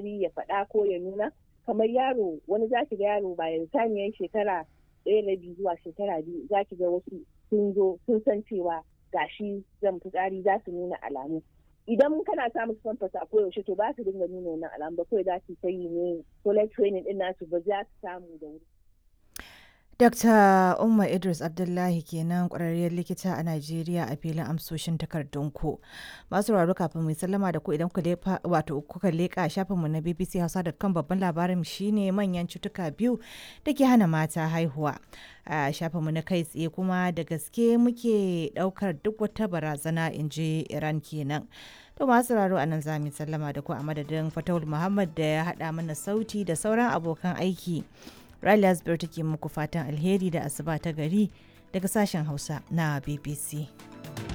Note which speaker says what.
Speaker 1: fitsari ya faɗa ko ya nuna kamar yaro wani za ki ga yaro bayan saniyar shekara ɗaya da biyu zuwa shekara biyu za ki ga wasu sun zo sun san cewa gashi zan fitsari za su nuna alamu idan kana sa musu famfas a koyaushe to ba su dinga nuna wannan alamu ba kawai za su ta yi ne toilet training din nasu ba za su samu da wuri
Speaker 2: Dr. Umma Idris Abdullahi kenan ƙwararriyar likita a Najeriya a filin amsoshin takardunku. Masu raro kafin mai sallama da ku idan wato kuka leƙa shafinmu na BBC Hausa.com babban labarin shine manyan cutuka biyu da ke hana mata haihuwa. A shafinmu na kai tsaye kuma da gaske muke ɗaukar duk wata barazana in ji Iran kenan. To masu raro a nan za mu sallama da ku a madadin Fatawul Muhammad da ya haɗa mana sauti da sauran abokan aiki. Riley Asbir take muku fatan alheri da asuba ta gari daga sashen Hausa na BBC.